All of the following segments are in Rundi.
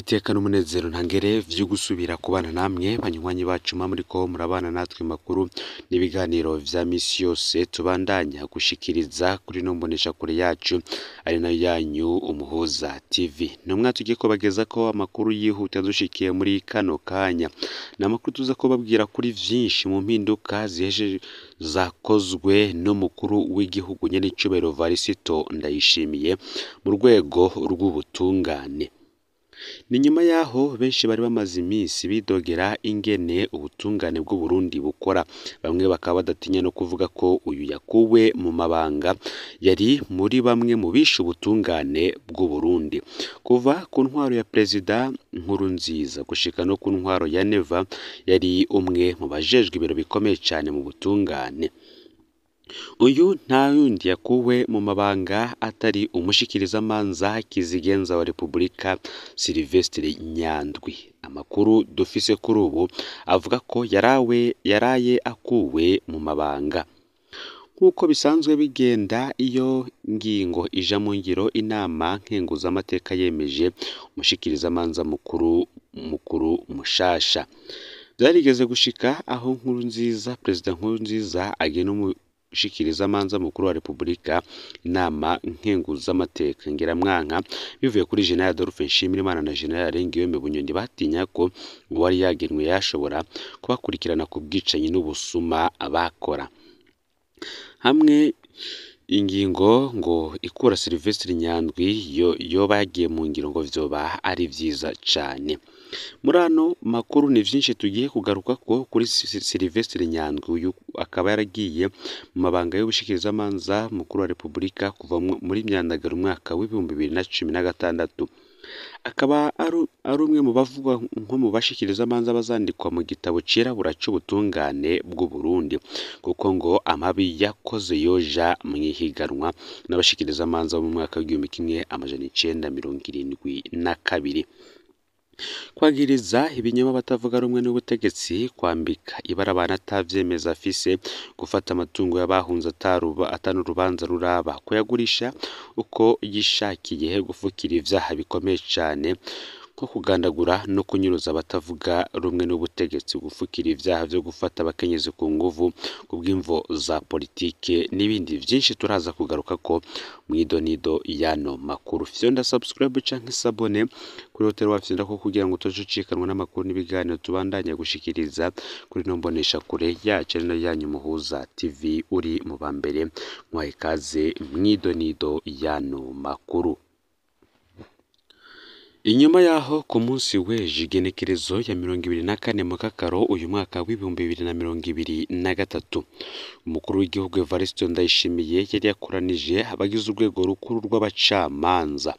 iteka n'umunezero ntangere vyo gusubira kubana namwe banywanyi bacu mwa muriko murabana natwe makuru n'ibiganiro vya misi yose tubandanya gushikiriza kuri no mboneshakure yacu ari nayo yanyu umuhuza tv numwa tugiye kubagezako amakuru yihuta dushikiye muri kano kanya ni amakuru tuza kubabwira kuri vyinshi mu mpinduka ziheje zakozwe n'umukuru w'igihugu nyenicubahiro varisito ndayishimiye mu rwego rw'ubutungane ni nyuma yaho benshi bari bamaze iminsi bidogera ingene ubutungane bw'uburundi bukora bamwe bakaba badatinya no kuvuga ko uyu yakuwe mu mabanga yari muri bamwe mu bishe ubutungane bw'uburundi kuva ku ntwaro ya perezida nkuru nziza gushika no ku ntwaro ya neva yari umwe mu bajejwe ibiro bikomeye cyane mu butungane uyu nta yundi yakuwe mu mabanga atari umushikirizamanza kizigenza wa repubulika silivesitiri nyandwi amakuru dufise kuri ubu avuga ko yarawe yaraye akuwe mu mabanga nk'uko bisanzwe bigenda iyo ngingo ija mu ngiro inama nkenguzamateka yemeje umushikirizamanza mukuru mukuru mushasha byarigeze gushika aho nkuru nziza perezida nkuru nziza agena umushikirizamanza mukuru wa repubulika inama nkenguzamateka ngeramwanka bivuye kuri general adolphe nshimirimana na general ngiyome bunyoni batinya ko uwari yagenwe yashobora kubakurikirana ku bwicanyi n'ubusuma bakora hamwe ingingo ngo ikura silivesitiri nyandwi yo yoba yagiye mu ngiro ngo vyoba ari vyiza cane muri ano makuru ni vyinshi tugiye kugaruka ko kuri silivesitiri nyandwi uyu akaba yaragiye mu mabanga y'ubushikirizamanza mukuru wa repubulika kuva muri myandagaro umwaka w'ibihumbi bibiri na cumi na gatandatu akaba ari umwe mu bavugwa nko mu bashikirizamanza bazandikwa mu gitabo cirabura c'ubutungane bw'uburundi kuko ngo amabi yakoze yoja mu ihiganwa n'abashikirizamanza bo mu mwaka w'igihumbi kimwe amajana icenda mirongo irindwi na kabiri kwagiriza ibinyoma batavuga rumwe n'ubutegetsi kwambika ibara abantu atavyemeza afise gufata amatungo y'abahunze atanu urubanza ruraba kuyagurisha uko yishakiye gufukira ivyaha bikomeye cane nko kugandagura no kunyuruza abatavuga rumwe n'ubutegetsi gufukira ivyaha vyo gufata abakenyezi ku nguvu kubw'imvo za politike n'ibindi vyinshi turaza kugaruka ko mw'idonido yano makuru fyonda subscribe canke sabone kuri hoteli wafyonda ko kugira ngo utoje ucikanwa n'amakuru n'ibiganiro tubandanya gushikiriza kuri no mbonesha kure yacu ari nayo yanyu muhuza tv uri mu ba mbere mwahe ikaze mw'idonido yano makuru inyuma yaho ku munsi w'ejo igenekerezo ya mirongo ibiri na kane mu kakaro uyu mwaka w'ibihumbi bibiri na mirongo ibiri na gatatu umukuru w'igihugu evariste ndayishimiye yari yakoranije abagize urwego rukuru rw'abacamanza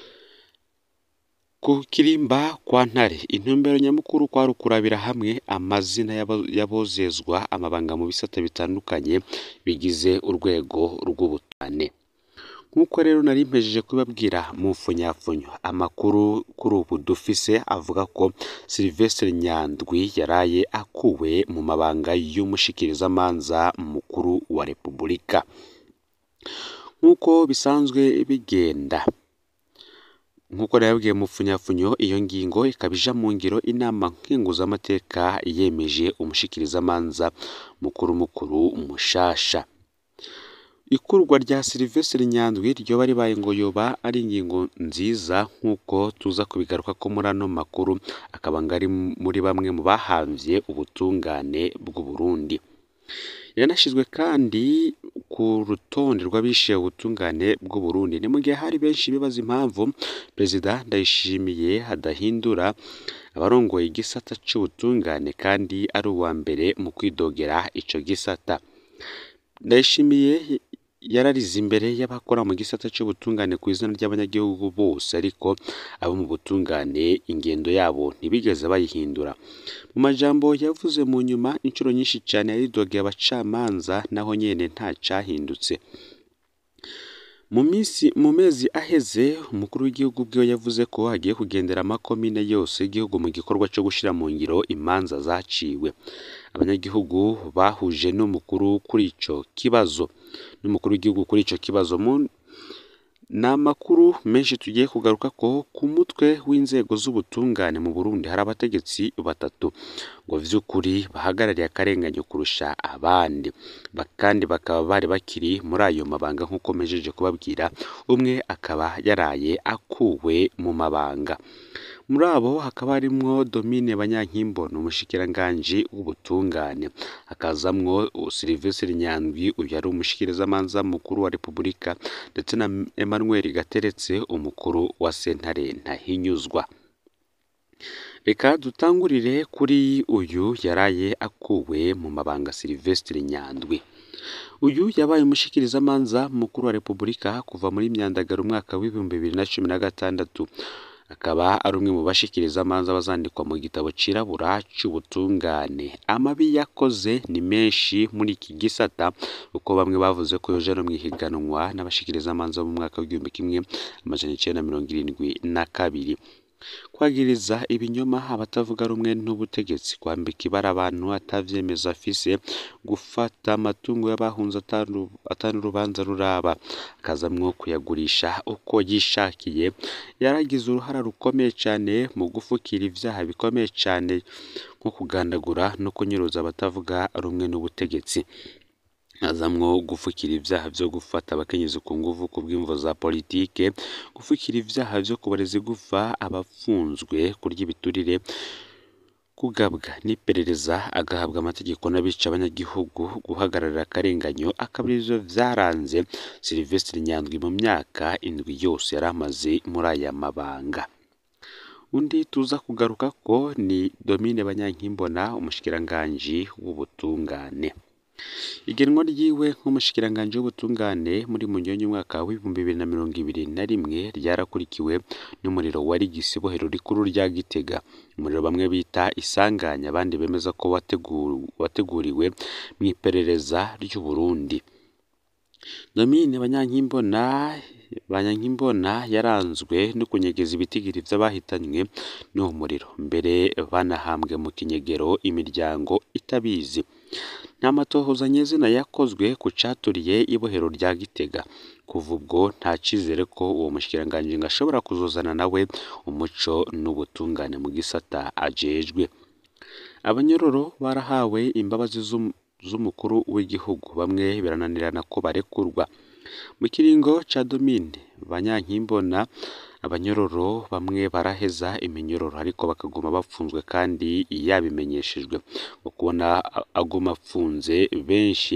ku kirimba kwa ntare intumbero nyamukuru kwari ukurabira hamwe amazina y'abozezwa amabanga mu bisata bitandukanye bigize urwego rw'ubutane nk'uko rero nari mpejeje kubabwira mu mfunyafunyo amakuru kuri ubu dufise avuga ko silivesitiri nyandwi yaraye akuwe mu mabanga y'umushikirizamanza mukuru wa repubulika nk'uko bisanzwe bigenda nk'uko nababwiye mu mfunyafunyo iyo ngingo ikaba ija mu ngiro inama nkenguzamateka yemeje umushikirizamanza mukuru mukuru mushasha ikurwa rya silivesitiri nyandwi ryoba ribaye ngo yoba ari ingingo nziza nk'uko tuza kubigaruka ko muri ano makuru akaba ngo ari muri bamwe mu bahamvye ubutungane bw'uburundi yanashyizwe kandi ku rutonde rw'abishiye ubutungane bw'uburundi ni mu gihe hari benshi bibaza impamvu perezida ndayishimiye adahindura abarongoye igisata c'ubutungane kandi ari uwa mbere mu kwidogera ico gisata ndayishimiye yararize imbere y'abakora mu gisata cy'ubutungane ku izina ry'abanyagihugu bose ariko abo mu butungane ingendo yabo ntibigeze bayihindura mu majambo yavuze mu nyuma inshuro nyinshi cyane yaridogeye abacamanza naho nyene nta cahindutse mu minsi mu mezi aheze umukuru w'igihugu bwiwe yavuze ko agiye kugendera amakomine yose y'igihugu mu gikorwa cyo gushyira mu ngiro imanza zaciwe abanyagihugu bahuje n'umukuru kuri ico kibazo n'umukuru w'igihugu kuri ico kibazo mu ni amakuru menshi tugiye kugaruka ko ku mutwe w'inzego z'ubutungane mu Burundi hari abategetsi batatu ngo vy'ukuri bahagarariye akarenganyo kurusha abandi Ba- kandi bakaba bari bakiri muri ayo mabanga nk'uko mejeje kubabwira umwe akaba yaraye akuwe mu mabanga muri abo hakaba harimwo Domine Banyankimbona umushikiranganji w'ubutungane hakazamwo Sylvestre Nyandwi uyu yari umushikirizamanza mukuru wa Repubulika ndetse na Emmanuel Gateretse umukuru wa sentare Ntahinyuzwa reka dutangurire kuri uyu yaraye akuwe mu mabanga Sylvestre Nyandwi uyu yabaye umushikirizamanza mukuru wa Repubulika kuva muri myandagaro umwaka w'ibihumbi bibiri na cumi na gatandatu akaba ari umwe mu bashikirizamanza bazandikwa mu gitabo cirabura c'ubutungane amabi yakoze ni menshi muri iki gisata kuko bamwe bavuze ko yoje no mwihiganwa n'abashikirizamanza bo mu mwaka w'igihumbi kimwe amajana icenda na mirongo irindwi na kabiri kwagiriza ibinyoma abatavuga rumwe n'ubutegetsi kwambika ibara abantu atavyemeza afise gufata amatungo y'abahunze atanu atanu urubanza ruraba akazamwo kuyagurisha uko yishakiye yaragize uruhara rukomeye cane mu gufukira ivyaha bikomeye cane nko kugandagura no kunyuruza abatavuga rumwe n'ubutegetsi azamwo gufukira ivyaha vyo gufata abakenyezi ku nguvu ku bw'imvo za politike gufukira ivyaha vyo kubareza igufa abafunzwe kurya ibiturire kugabwa n'iperereza agahabwa amategeko n'abica abanyagihugu guhagararira akarenganyo akaba arivyo vyaranze Sylvestre Nyandwi mu myaka indwi yose yari amaze muri aya mabanga undi tuza kugaruka ko ni Domine Banyankimbona umushikiranganji w'ubutungane igenwa ryiwe nk'umushikiranganji w'ubutungane muri munyonyi umwaka w'ibihumbi bibiri na mirongo ibiri na rimwe ryarakurikiwe n'umuriro wari igisibohero rikuru rya Gitega umuriro bamwe bita isanganya abandi bemeza ko wategu- wateguriwe mu iperereza ry'u Burundi Domine Banyankimbona Banyankimbona yaranzwe no kunyegeza ibitigiri vy'abahitanywe n'uwo muriro mbere banahambwe mu kinyegero imiryango itabizi nta matohoza nyezina yakozwe ku caturiye ibohero rya Gitega kuva ubwo nta cizere ko uwo mushikiranganji ngo ashobora kuzozana nawe umuco n'ubutungane mu gisata ajejwe abanyororo barahawe imbabazi z'um- z'umukuru w'igihugu bamwe birananirana ko barekurwa mu kiringo ca Domine Banyankimbona abanyororo bamwe baraheza iminyororo ariko bakaguma bapfunzwe kandi yabimenyeshejwe mu kubona a- aguma apfunze benshi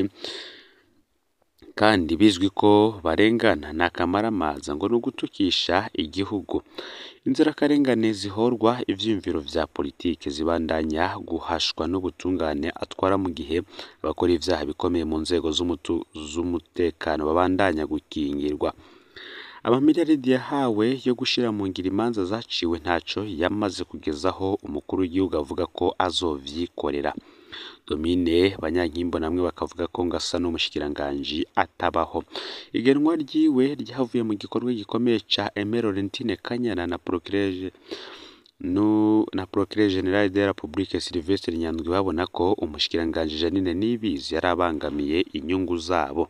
kandi bizwi ko barengana nta kamaramaza ngo ni ugutukisha igihugu inzirakarengane zihorwa ivyiyumviro vya politike zibandanya guhashwa n'ubutungane atwara mu gihe abakora ivyaha bikomeye mu nzego z'umutu- z'umutekano babandanya gukingirwa amamiliyaridi yahawe yo gushira mu ngiro imanza zaciwe ntaco yamaze kugezaho umukuru w'igihugu avuga ko azovyikorera Domine Banyankimbona namwe bakavuga ko ngo asa n'umushikiranganji atabaho igenwa ryiwe ryavuye mu gikorwa gikomeye ca Aimé Laurentine Kanyana na Procureur no na Procureur General de la République Sylvestre Nyandwi babona ko umushikiranganji Jeanine Niyibizi yari abangamiye inyungu zabo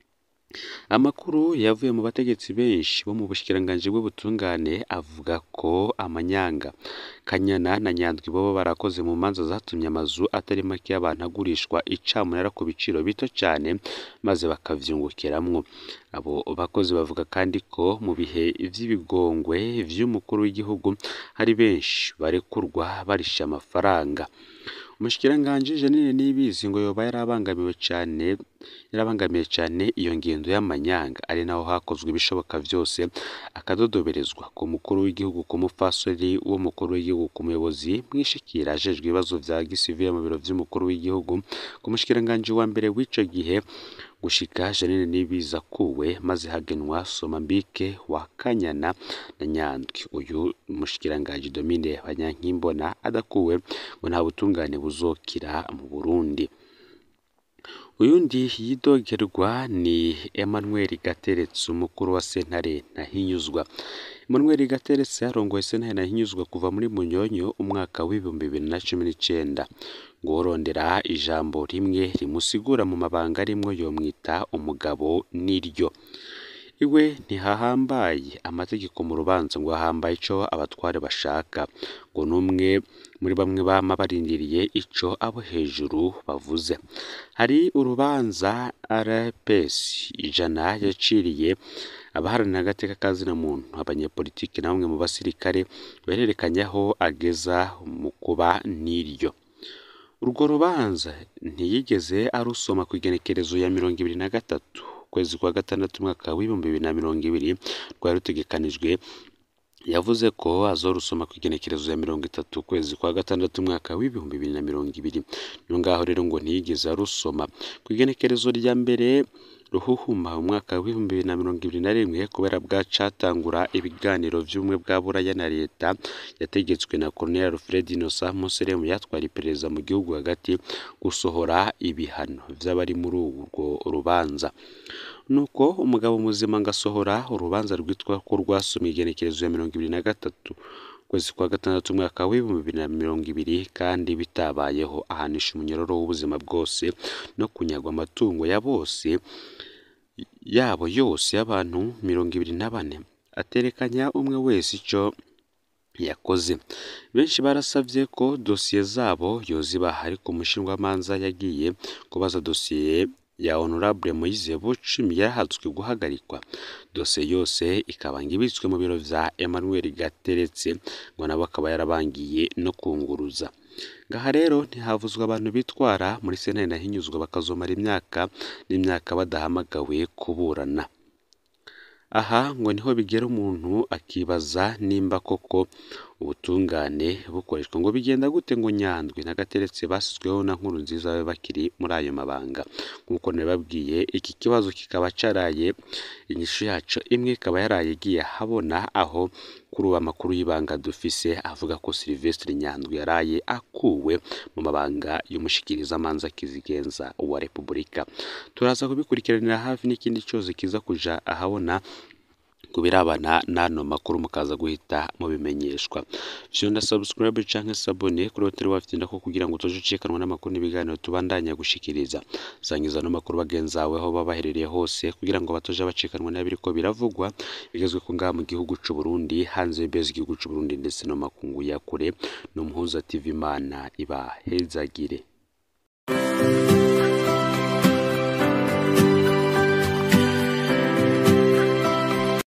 amakuru yavuye mu bategetsi benshi bo mu bushikiranganji bw'ubutungane avuga ko amanyanga Kanyana na Nyandwi bobo barakoze mu manza zatumye amazu atari make y'abantu agurishwa icamunara ku biciro bito cyane maze bakavyungukiramwo abo bakozi bavuga kandi ko mu bihe vy'ibigongwe vy'umukuru w'igihugu hari benshi barekurwa barisha amafaranga umushikiranganji Jeanine Niyibizi ngo yoba yarabangamiwe cane yarabangamiye cane iyo ngendo y'amanyanga ari naho hakozwe ibishoboka vyose akadodoberezwa ku mukuru w'igihugu ku mupfasoni w'umukuru w'igihugu ku muyobozi mwishikira ajejwe ibibazo vya gisivile mu biro vy'umukuru w'igihugu ku mushikiranganji wa mbere w'ico gihe gushika Jeanine Niyibizi akuwe maze hagenwa Somambike wa Kanyana na Nyandwi uyu mushikiranganji Domine Banyankimbona adakuwe ngo nta butungane buzokira mu Burundi uyundi yidogerwa ni Emmanuel Gateretse umukuru wa sentare Ntahinyuzwa Emmanuel Gateretse yarongoye sentare Ntahinyuzwa kuva muri Munyonyo umwaka w'ibihumbi bibiri na cumi n'icenda ngo worondera ijambo rimwe rimusigura mu mabanga arimwo yomwita umugabo niryo iwe ntihahambaye amategeko mu rubanza ngo hahambaye ico abatware bashaka ngo n'umwe muri bamwe bama barindiriye ico abo hejuru bavuze hari urubanza RPS ijana yaciriye abaharanira agateka kazina muntu abanyepolitiki na bamwe mu basirikare barerekanye aho ageza mu kuba n'iryo urwo rubanza ntiyigeze arusoma ku igenekerezo ya mirongo ibiri na gatatu ukwezi kwa gatandatu umwaka w'ibihumbi bibiri na mirongo ibiri rwari rutegekanijwe yavuze ko azorusoma ku igenekerezo ya mirongo itatu ukwezi kwa gatandatu umwaka w'ibihumbi bibiri na mirongo ibiri niyo ngaho rero ngo ntiyigeze arusoma ku igenekerezo rya mbere ruhuhuma umwaka w'ibihumbi bibiri na mirongo ibiri na rimwe kubera bwacatangura ibiganiro vy'ubumwe bwa buraya na leta yategetswe na Colonel Alfred Innocent Museremu yatwara iperereza mu gihugu hagati gusohora ibihano vy'abari muri urwo rubanza nuko umugabo muzima ngasohora urubanza rwitwa ko rwasomye igenekerezo ya mirongo ibiri na gatatu ukwezi kwa gatandatu umwaka w'ibihumbi bibiri na mirongo ibiri kandi bitabayeho ahanisha umunyororo w'ubuzima bwose no kunyagwa amatungo ya bose yabo yose y'abantu mirongo ibiri na bane aterekanya umwe wese ico yakoze benshi barasavye ko dosiye zabo yozibaha ariko umushinjwamanza yagiye kubaza dosiye ya honorable Moise Bucimi yarahatswe guhagarikwa dosiye yose ikabanga ibitswe mu biro vya Emmanuel Gateretse ngo nabo akaba yarabangiye no kunguruza ngaha rero ntihavuzwa abantu bitwara muri sentare nahinyuzwa bakazomara imyaka n'imyaka badahamagawe kuburana aha ngo niho bigera umuntu akibaza nimba koko ubutungane bukoreshwa ngo bigenda gute ngo nyandwi nagateretse basizweho na nkuru nziza babe bakiri muri ayo mabanga nk'uko nabibabwiye iki kibazo kikaba caraye inyishu yaco imwe ikaba yaraye igiye ahabona aho kuri ubu amakuru y'ibanga dufise avuga ko Sylvestre Nyandwi yaraye akuwe mu mabanga y'umushikirizamanza kizigenza wa Repubulika turaza kubikurikiranira hafi n'ikindi cyose kiza kuja ahabona kubirabana n'ano makuru mukaza guhita mubimenyeshwa vyonda subscribe canke sabone kuri hoteli wafite ko kugira ngo utoje ucikanwa n'amakuru n'ibiganiro tubandanya gushikiriza sangiza no makuru bagenzawe aho baba baherereye hose kugira ngo batoje bacikanwa n'abiriko biravugwa bigezwe ku ngaha mu gihugu c'u Burundi hanze y'ibezi igihugu c'u Burundi ndetse no makungu ya kure no muhuza TV Imana ibahezagire